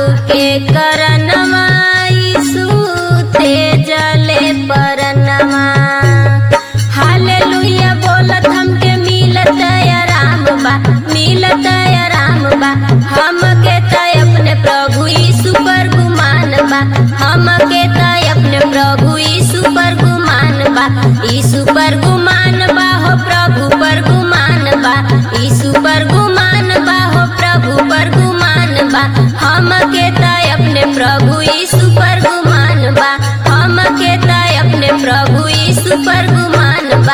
के करनमा यीशु ते जले परनमा हालेलुया बोलत हमके मिलत आराम बा मिलत आराम बा हमके त अपने प्रभु यीशु पर गुमान बा हमके त अपने प्रभु यीशु पर गुमान बा यीशु पर गुमान बा हो प्रभु पर गुमान बा यीशु पर गुमान बा हो प्रभु पर गुमान बा हमके त अपने प्रभु यीशु पर गुमान बा हमके त अपने प्रभु यीशु पर गुमान बा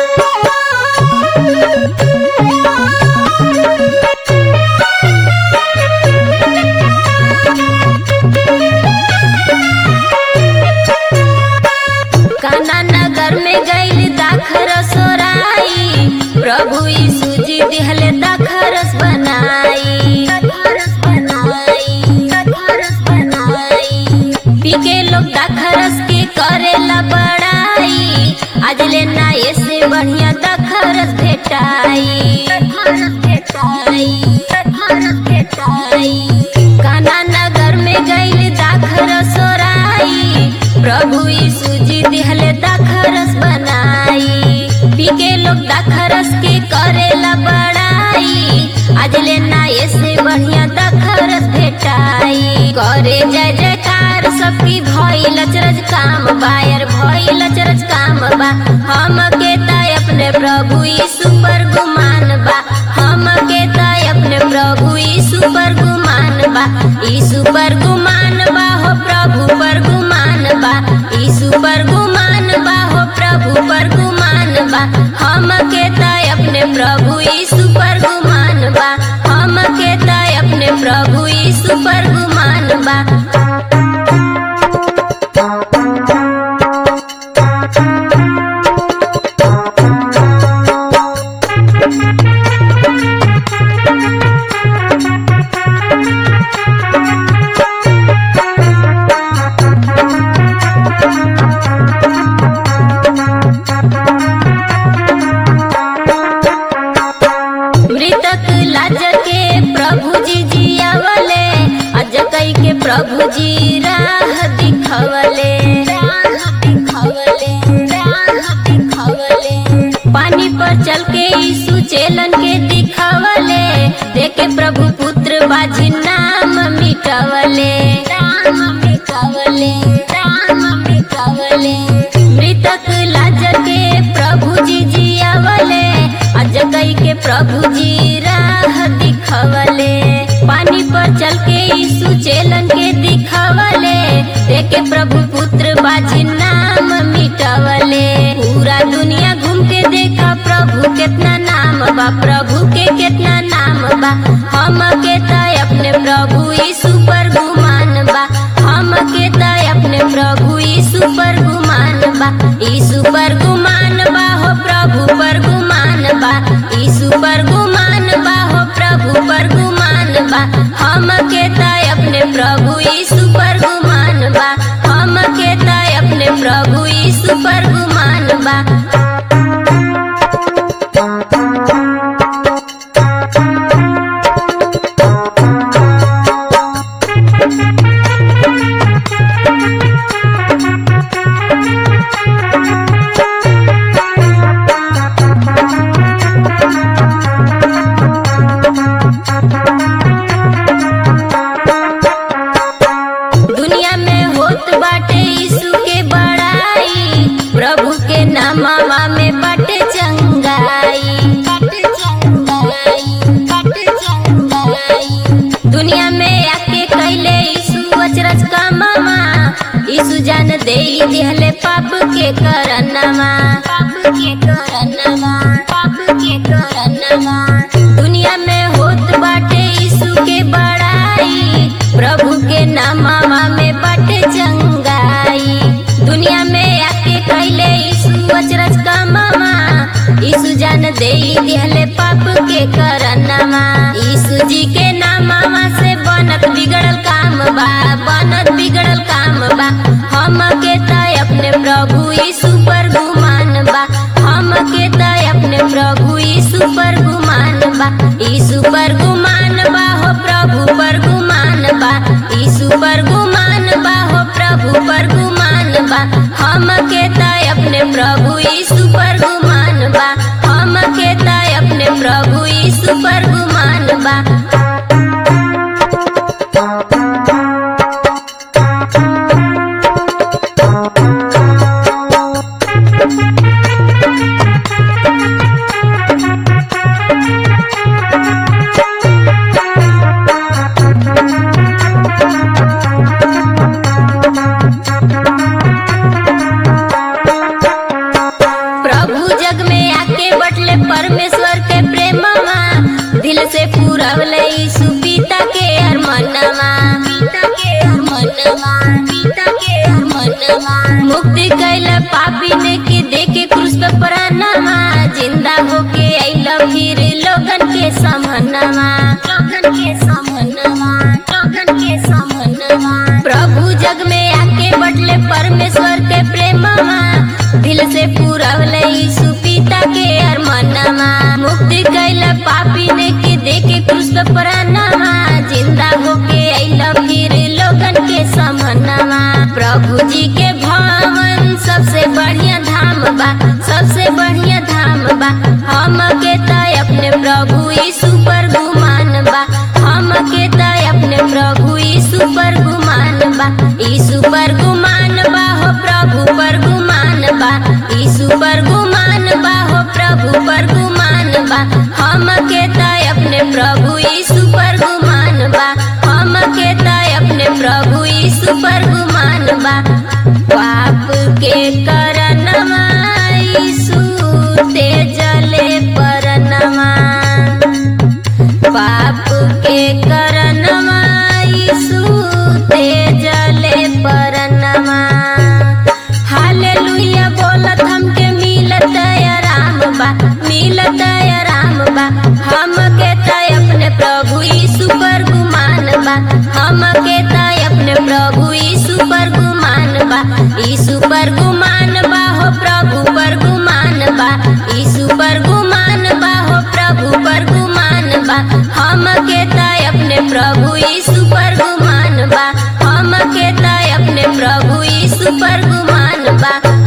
काना नगर में गईल दाखरस सोराई प्रभु यीशु जी दिहले दाखरस बनाई दाखरस बनाई दाखरस बनाई पी के लोग दाखरस के करेला बड़ाई आज ले ना ऐसे बढ़िया दाखरस भेटाई दाखरस भेटाई दाखरस भेटाई काना नगर में गईल दाखरस सोराई प्रभु यीशु जी दिहले दाखरस बनाई पी के लोग दाखरस के करेला बड़ाई आज ले ना ऐसे बढ़िया दाखरस भेटाई करे जय जयकार सबकी भइल अचरज काम बायर भइल अचरज काम बा हमके त अपने प्रभु यीशु पर गुमान बा हमके त अपने प्रभु यीशु पर गुमान बा यीशु पर गुमान बा हो प्रभु पर गुमान बा यीशु पर गुमान बा हो प्रभु पर गुमान बा हमके त अपने प्रभु यीशु पर गुमान बा हमके त अपने प्रभु यीशु पर गुमान बा मृतक लाज के प्रभु जी जियावले अज कई के प्रभु जी राह दिखवले राह दिखवले राह दिखवले पानी पर चल के यीशु चेलन के दिखवले देखे प्रभु पुत्र बाजी नाम मिटवले राम मिटवले राम मिटवले मृतक लाज के प्रभु जी जियावले अज कई के प्रभु जी राह दिखवले पानी पर चल के यीशु चेलन के दिखवले देखे प्रभु पुत्र बाजी नाम मिटवले पूरा दुनिया घूम के देखा प्रभु कितना नाम बा प्रभु के कितना नाम बा हम के त अपने प्रभु यीशु पर गुमान बा हम के त अपने प्रभु यीशु पर गुमान बा यीशु पर गुमान बा हो प्रभु पर गुमान बा यीशु पर गुमान बा हो प्रभु पर गुमान बा हम के त अपने प्रभु यीशु पर गुमान बा हम के त अपने प्रभु यीशु पर गुमान बा दुनिया में होत बाटे यीशु के बड़ाई प्रभु के नामवा में बाटे चंगाई बाटे चंगाई बाटे चंगाई दुनिया में आके कैले यीशु अचरज का मामा यीशु जान दे दिहले पाप के करनमा पाप के करनमा पाप के करनमा दुनिया में होत बाटे यीशु के बड़ाई प्रभु के नामवा में बाटे चंगाई दुनिया में आके कैले यीशु अचरज का मामा यीशु जान दे दिहले पाप के करनमा यीशु जी के नामवा से बनत बिगड़ल काम बा बनत बिगड़ल काम बा हम के त अपने प्रभु यीशु पर गुमान बा हम के त अपने प्रभु यीशु पर गुमान बा यीशु पर गुमान बा हो प्रभु पर गुमान बा यीशु पर गुमान बा हो प्रभु पर गुमान बा हम के ताय अपने प्रभु यीशु पर गुमान बा हम के ताय अपने प्रभु यीशु पर गुमान बा प्रभु जग में आके बटले परमेश्वर के प्रेमवा दिल से पूरवले यीशु पिता के अरमनवा पिता के अरमनवा पिता के अरमनवा मुक्ति कैला पापी ने के देके क्रूस पे प्राणवा जिंदा होके आइला फिर लोगन के समनवा लोगन के समनवा लोगन के समनवा प्रभु जग में आके बटले परमेश्वर के प्रेमवा दिल से पूरवले यीशु पिता के अरमनवा मुक्ति कैला पापी ने के देके क्रूस पे प्राणवा जिंदा होके आइला फिर लोगन के समनवा प्रभु जी के भवन सबसे बढ़िया धाम बा सबसे बढ़िया धाम बा हम के ताय अपने प्रभु यीशु पर गुमान बा हम के ताय अपने प्रभु यीशु पर गुमान बा यीशु पर गुमान बा हो प्रभु पर गुमान बा यीशु पर गुमान बा हो प्रभु पर गुमान बा हम के ताय अपने प्रभु यीशु पर गुमान बा हम के ताय अपने प्रभु यीशु पर गुमान बा पाप के करनवा यीशु तेजले परनवा पाप के करनवा यीशु तेजले परनवा हालेलुया बोलत हमके मिलत आराम बा मिलत आराम बा हम के ताय अपने प्रभु यीशु पर गुमान बा हम के ताय अपने प्रभु यीशु पर गुमान बा यीशु पर गुमान बा हो प्रभु पर गुमान बा यीशु पर गुमान बा हो प्रभु पर गुमान बा हम के ताय अपने प्रभु यीशु पर गुमान बा हम के ताय अपने प्रभु यीशु पर गुमान बा